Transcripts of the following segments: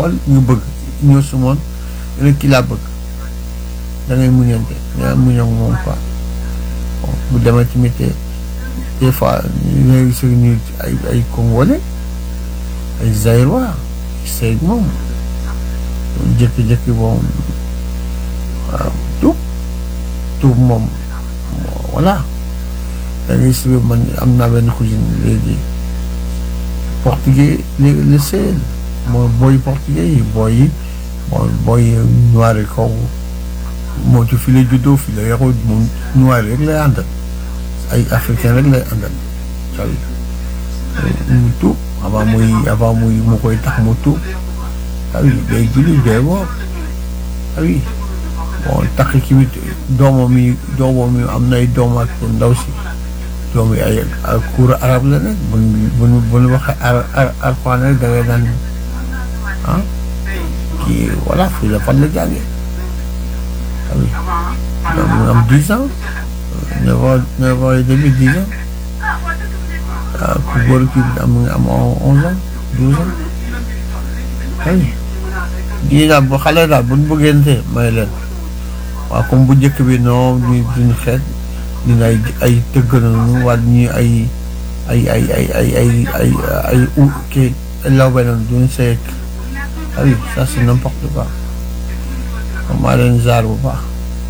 xool nga bëgg ñoo su moon nga ne kii laa bëgg da ngay muñante nga muñ ak moom quoi bon bu demee tamit des fois ñu ngay gis ñu ay ay congolais ay zaïrois seeg moom jékki-jékki moom waaw tuub tuub moom voilà da ngay gis man am naa benn cousine léegi portugais léegi la seel mooy booy portugais yi booy yi mooy booy noir yi kaw moo ci fi la juddoo fi la yaroo moom noir rek lay àndal ay africain rek lay àndal sawi mu tuub avant muy avant muy mu koy tax mu tuub sawi day julli day woor sawi bon tax ki mit doomam yi doomam yi am nay doom ak ndaw si doom yi ay cours arabe la nag bu bu bu ñu waxee ar ar arfaan rek da ngay daan ah kii voilà fii la fan la jàngee sawi mu am dix ans neuf ans neuf ans et demi dix ans ah ku góor ki am nga am onze ans douze ans ay lii daal bu xale daal bu ñu bëggante may leen waaw comme bu njëkk bi non ñu duñu xeet ñu ay ay tëgg nañu wala ñu ay ay ay ay ay ay ay ay u kii lawbe nañu duñu seeg ah oui ça c'est n'importe quoi maa leen zaar bu baax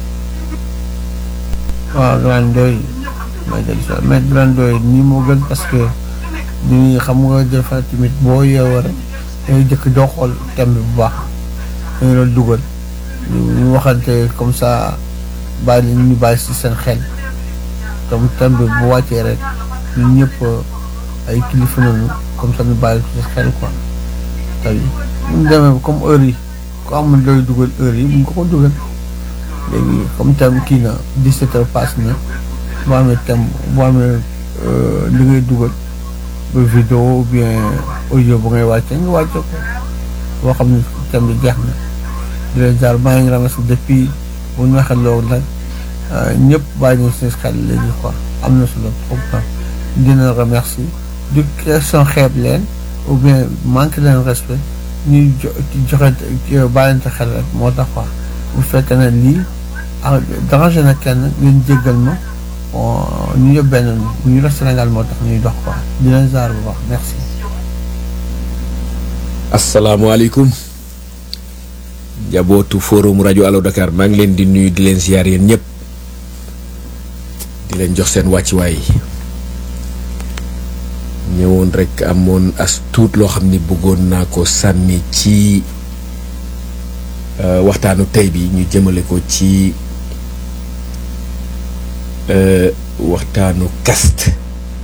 waaw grand doy may del so mais grand doy nii moo gën parce que ni xam nga defa tamit boo yeewoo rek dangay jëkk doo xool thème bi bu baax dañu la dugal ñu waxante comme ça bàyyi leen ñu bàyyi si seen xel tam thème bi bu wàccee rek ñun ñëpp ay kilifa nañu comme ça ñu bàyyi si xel quoi taw yi ñu demee comme heure yi ku amul doy dugal heure yi bu ko ko dugal léegi comme thème kii na 17 heures passe na boo amee thème boo amee li ngay dugal ba vidéo ou bien audio bu ngay wàcce nga wàcce ko boo xam ne thème bi jeex na di leen jaar maa ngi ramassé depuis bu ñu waxee loolu nag ñëpp bàyyi ñu seen xel léegi quoi am na solo trop dina remercier du question xeeb leen ou bien manque leen respect ñuy jo joxe bàyyante xel rek moo tax quoi bu fekkee ne lii ah dérangé na kenn ngeen jéggal ma ñu yëpp benn bu ñu def Sénégal moo tax ñuy dox quoi di leen jaar bu baax merci. asalaamaaleykum njabootu forum rajo Allo Dakar maa ngi leen di nuyu di leen ziar yéen ñëpp di leen jox seen wàccuwaay ñëwoon rek amoon as tuut loo xam ni bëggoon naa ko sànni ci waxtaanu tey bi ñu jëmale ko ci waxtaanu caste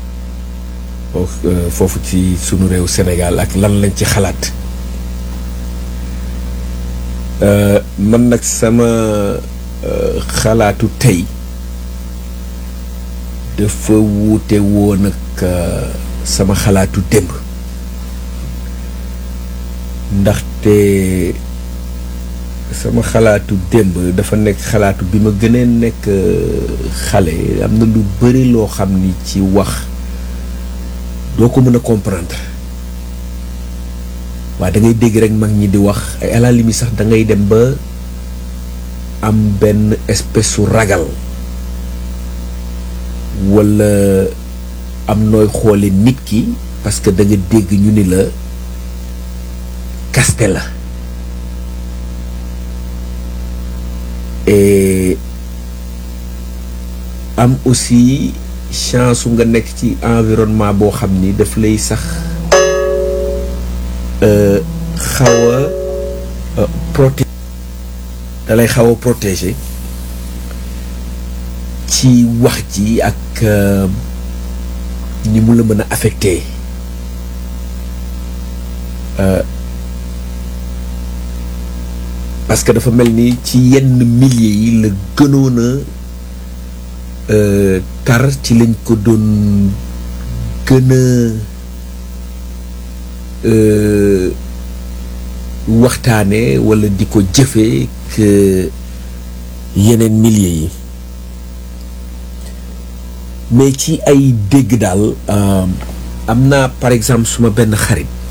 foofu ci sunu réew Sénégal ak lan lañ ci xalaat man nag sama xalaatu tey dafa wuute woon ak sama xalaatu démb ndaxte sama xalaatu démb dafa nekk xalaatu bi ma gënee nekk xale am na lu bari loo xam ni ci wax doo ko mën a comprendre waaye da ngay dégg rek mag ñi di wax ay à la limite sax da ngay dem ba am benn espèce su ragal walla am nooy xoole nit ki parce que da nga dégg ñu ni la kaste la et am aussi chance su nga nekk ci environnement boo xam ni daf lay sax xaw a protéger da lay xaw a protéger ci wax ji ak ni mu la mën a affecté parce que dafa mel ni ci yenn milliers yi la gënoon a tar ci lañ ko doon gën a waxtaane walla di ko jëfee que yeneen milliers yi mais ci ay dégg daal am naa par exemple suma benn xarit